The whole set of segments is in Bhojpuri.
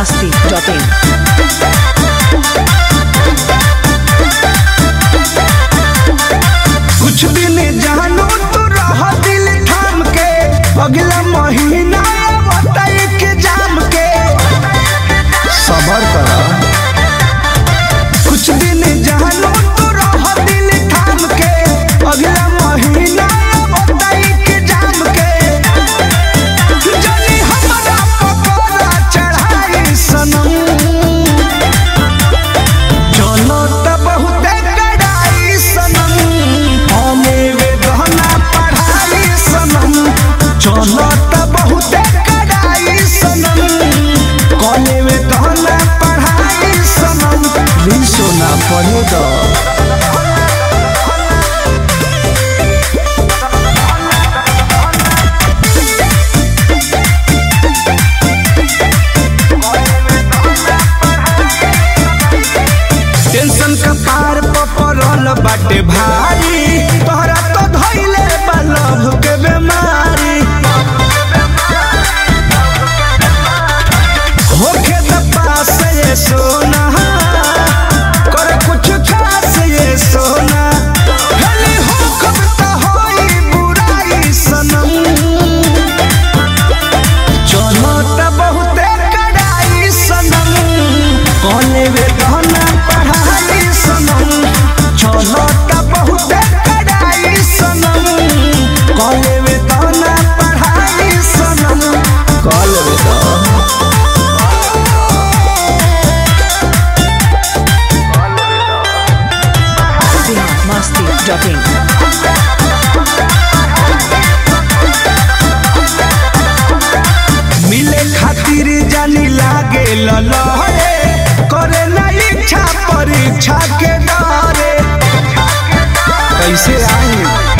biharmasti.in कुछ दिन जानो तो रह दिल थाम के अगला महीना बताई के जाम के सबर कर कुछ दिन जानो तो रह दिल थाम के अगला महीना बताई के जाम के जनी हमरा पकोड़ा चढ़ाई सनम चलो त बहुते कड़ाई सनम हमें वे गहना पढ़ाई सनम चलो त बहुते कड़ाई सनम कॉले वे गहना पढ़ाई सनम भी सोना पढ़े दो टेंशन का पार पपरल बाटे भारी तोहरा तो धइले बा लभ के बेमारी होखे त पास ये सोना कर कुछ खास ये सोना भले हो कब त होई बुराई सनम चलो त बहुते कड़ाई सनम कौने वे गहना पढ़ाई सनम चलो त बहुते कड़ाई सनम कौने वे गहना पढ़ाई सनम कॉल वे तो biharmasti.in मिले खातिर जानी लागे ललहरे करे ना इच्छा परीक्षा के डरे कैसे आई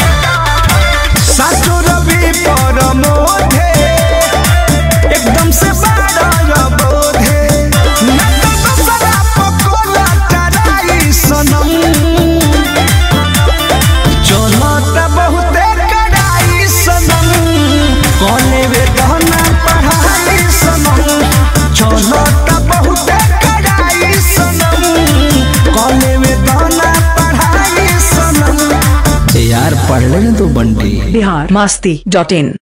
साचो रवि पर मोधे एकदम से बाड़ा बोधे ना तो दूसरा पकोला टराई सनम चलो त बहुते कड़ाई सनम कौने वे गहना पढ़ाई सनम चलो त बहुते कड़ाई सनम कौने वे गहना पढ़ाई सनम यार पढ़ ले तो बंटी biharmasti.in